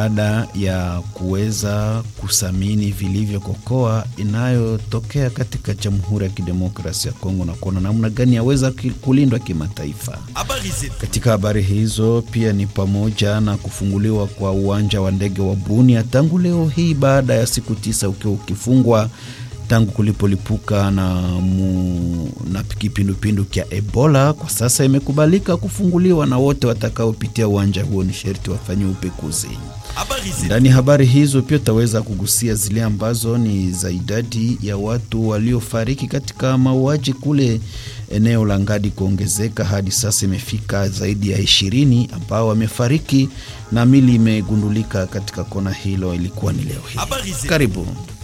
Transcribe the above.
baada ya kuweza kusamini vilivyo kokoa inayotokea katika Jamhuri ya Kidemokrasia ya Kongo na kuona namna gani yaweza kulindwa kimataifa. Katika habari hizo pia ni pamoja na kufunguliwa kwa uwanja wa ndege wa Bunia tangu leo hii baada ya siku tisa ukiwa ukifungwa tangu kulipolipuka na, mu, na kipindupindu kya Ebola. Kwa sasa imekubalika kufunguliwa na wote watakaopitia uwanja huo ni sherti wafanyie upekuzi. Ndani ya habari hizo pia utaweza kugusia zile ambazo ni za idadi ya watu waliofariki katika mauaji kule eneo la Ngadi kuongezeka hadi sasa imefika zaidi ya ishirini ambao wamefariki na mili imegundulika katika kona hilo. Ilikuwa ni leo hii. Karibu.